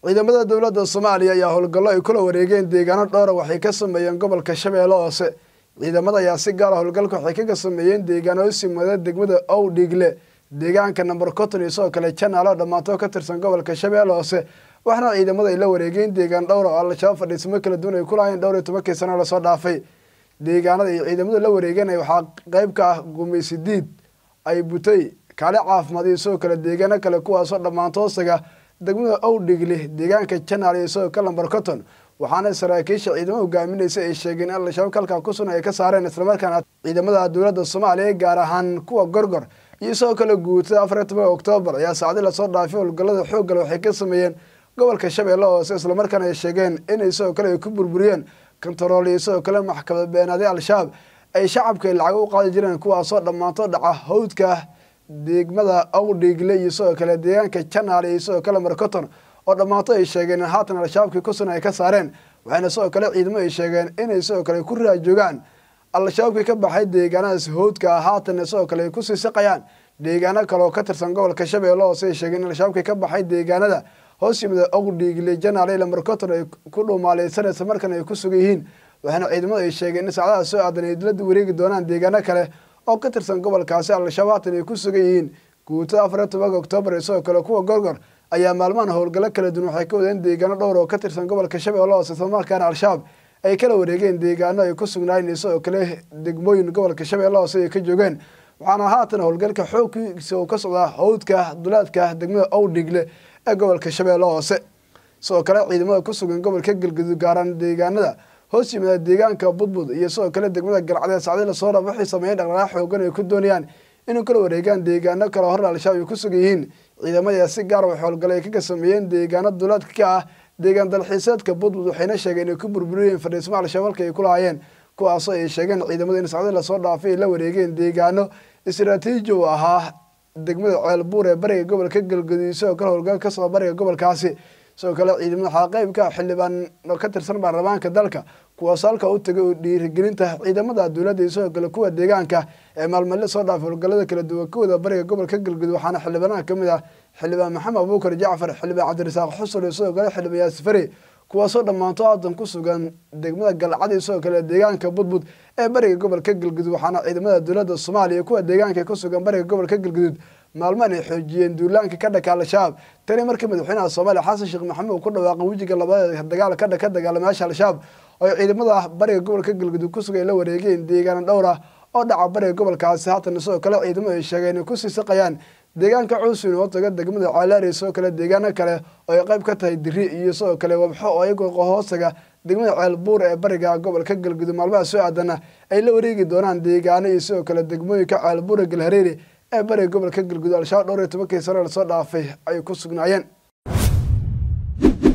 ciidamada dowladda soomaaliya ayaa howlgallo ay kula wareegeen deegaano dhowra waxay ka sameeyeen gobolka shabeelle hoose ciidamada ayaa si gaara howlgalka waxay kaga sameeyeen deegaano simada degmada owdhigle deegaanka namber conton iyo sidoo kale janaalo dhammaantoo ka tirsan gobolka shabeelle hoose waxaana ciidamada ay la wareegeen deegaan dhowra oo al-shabaab fadhiismo kala duwan ay ku lahayn dhowr iyo tobankii sano lasoo dhaafay deegaanada ay ciidamadu la wareegeen waxaa qeyb ka ah gumaysidiid ay butay kaale caafimaad iyo sidoo kale deegaano kale kuwaasoo dhammaantoosaga degmada owdhigle deegaanka janaal iyo sidoo kale namber conton waxaana saraakiisha ciidamada hogaaminaysa ay sheegeen in al-shabaab kalkaa ku sugan ay ka saareen islamarkaana ciidamada dowladda soomaaliya gaar ahaan kuwa gorgor iyo sidoo kale guutada afar iyo tobanka oktoobar ayaa saacdi lasoo dhaafay howlgallada xooggale waxay ka sameeyeen gobolka shabeelle hoose islamarkaana ay sheegeen inay sidoo kale ay ku burburiyeen kontarool iyo sidoo kale maxkamad beenaaday al-shabaab ay shacabka lacag u qaadi jireen kuwaasoo dhammaanto dhaca hawdka degmada owdhigle iyo sidoo kale deegaanka janaal iyo sidoo kale marcoton oo dhammaanto ay sheegeen in haatan al-shabaabkii kusugan ay ka saareen waxayna sidoo kale ciidamo ay sheegeen inay sidoo kale ku raajoogaan al-shabaabkii ka baxay deegaanadaas howdka haatanna sidoo kale ay kusii siqayaan deegaano kale oo ka tirsan gobolka shabeelle hoose ay sheegeen in al-shabaabkii ka baxay deegaanada hoos yimida owdhigle janaal ila marcoton ay ku dhuumaaleysanaysa markana ay ku sugan yihiin waxaana ciidamadu ay sheegeen in saacadaha soo aadan ay dilada wareegi doonaan deegaano kale oo ka tirsan gobolkaasi al-shabaab haatan ay ku sugan yihiin guutada afar iyo tobanka oktoobar iyo sidoo kale kuwa gorgor ayaa maalmahan howlgallo kala duwan waxay ka wadeen deegaano dhowr oo ka tirsan gobolka shabeelle hoose islamarkaana al-shabaab ay kala wareegeen deegaano ay ku sugnaayeen iyo sidoo kale degmooyin gobolka shabeelle hoose ay ka joogeen waxaana haatan howlgalka xoogkiisa uu ka socdaa howdka dulaadka degmada owdhigle ee gobolka shabeelle hoose sidoo kale ciidamada ku sugan gobolka galgudug gaaraan deegaanada hoos yimida deegaanka budbud iyo sidoo kale degmada galcadee sacdi lasoo dhaaf waxay sameeyeen dhaqdhaqaaq xoogan ay ku doonayaan inuu kala wareegaan deegaano kale hore al-shabaab ay ku sugan yihiin ciidamada si gaar wax howlgale ay kaga sameeyeen deegaano dulaadka ka ah deegaan dalxiiseedka budbud waxayna sheegeen inay ku burburiyeen fadhiismo al-shabaab halka ay ku lahaayeen kuwaasoo ay sheegeen ciidamada in sacdi lasoo dhaafay ay la wareegeen deegaano istraatiiji u ahaa degmada ceelbuur ee bariga gobolka galgudug sidoo kale howlgal ka soo bariga gobolkaasi sidoo kale ciidamada waxaa qeybka xildhibaan ka tirsan baarlamaanka dalka kuwaas halka u tagay oo dhiirigelinta ciidamada dowladda iyo sidoo kale kuwa deegaanka ee maalmale soo dhaafay howlgallada kala duwan kawada bariga gobolka galgudug waxaana xildhibaanaha kamid ah xildhibaan maxamed abuukar jacfar xildhibaan cabdirasaaq xusur iyo sidoo kale xildhibaan yaasifari kuwaasoo dhammaanto haatan ku sugan degmada galcad iyo sidoo kale deegaanka budbud ee bariga gobolka galgudud waxaana ciidamada dowladda soomaaliya kuwa deegaanka ku sugan bariga gobolka galgudud maalmahan ay xoojiyeen duulaanka ka dhaka al-shabaab tani markii madaxweynaha soomaaliya xasan sheekh maxamuud ku dhawaaqan wejiga labaad dagaal ka ka dagaalamayaasha al-shabaab oo ay ciidamada bariga gobolka galgudud ku sugan ay la wareegeen deegaano dhowr ah oo dhaca bariga gobolkaasi haatan sidoo kale ciidamadu ay sheegeen inay kusii siqayaan deegaanka cuusin oo taga degmada caalaari sidoo kale deegaano kale oo ay qayb ka tahay diri iyo sidoo kale wabxo oo iyagoo hoostaga degmada ceelbuur ee bariga gobolka galgudud maalmaha soo aadana ay la wareegi doonaan deegaano iyo sidoo kale degmooyinka ceelbuura galhareeri ee bariga gobolka galgudud al-shabaab dhowr iyo tobankii sano lasoo dhaafay ay ku sugnaayeen